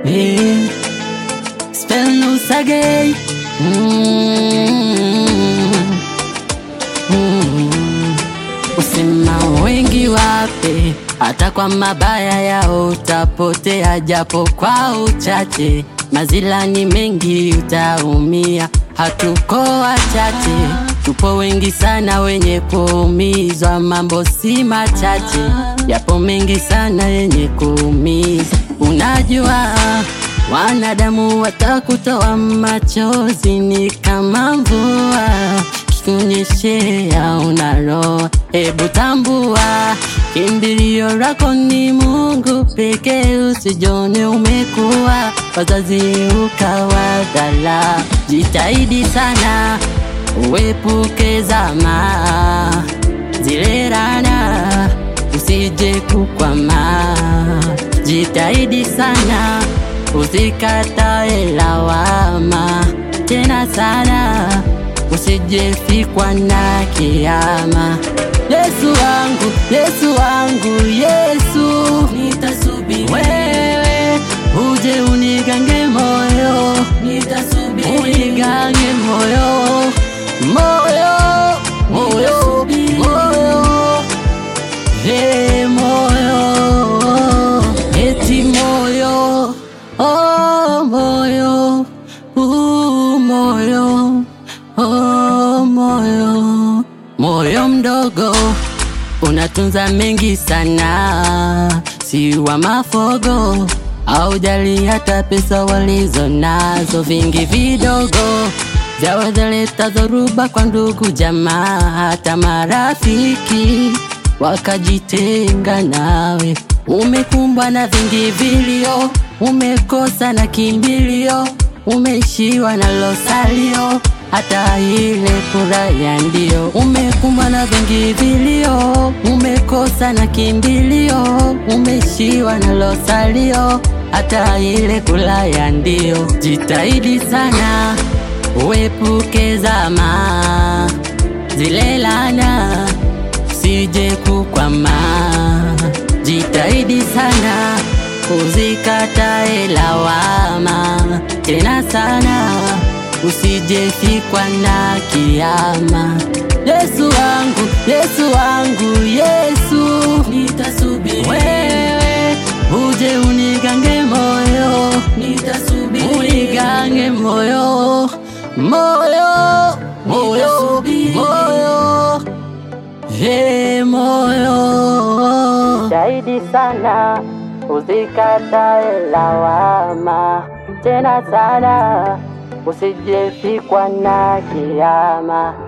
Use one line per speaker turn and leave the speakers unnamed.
Eh, spell no sagay. Mm. Mm. Usema wengi wape, hata kwa mabaya yao utapotea, japo kwa uchache. Mazila ni mengi, utaumia. Hatuko wachache, tupo wengi sana wenye kuumizwa. Mambo si machache, yapo mengi sana yenye kuumiza. Unajua wanadamu watakutoa machozi, ni kama mvua kunyeshea unaloa. Hebu tambua kimbilio lako ni Mungu pekee, usijone umekuwa wazazi ukawadhala. Jitahidi sana uepuke zama zile rana, usije kukwama. Jitahidi sana usikatae lawama tena sana usijefikwa na kiama. Yesu wangu, Yesu wangu, Yesu, nitasubiri wewe uje unigange moyo, nitasubiri unigange moyo, moyo, moyo, moyo, hey, moyo, eti moyo, oh, moyo, uh, moyo Oh, moyo moyo mdogo unatunza mengi sana, si wa mafogo au jali hata pesa walizo nazo, vingi vidogo vyawezaleta dhoruba kwa ndugu jamaa, hata marafiki wakajitenga nawe. Umekumbwa na vingi vilio, umekosa na kimbilio, umeishiwa na losalio hata ile furaha ndio. Umekumbwa na vingi vilio, umekosa na kimbilio, umeishiwa na losalio, hata ile kulaya ndio. Jitahidi sana uepuke zama zile lana, usije kukwama. Jitahidi sana uzikatae lawama tena sana usijefikwa na kiama. Yesu wangu, Yesu wangu, Yesu, nitasubiri wewe uje unigange moyo, nitasubiri unigange moyo, moyo, moyo, moyo, he moyo. Jitahidi sana uzikatae lawama tena sana usijefikwa na kiama.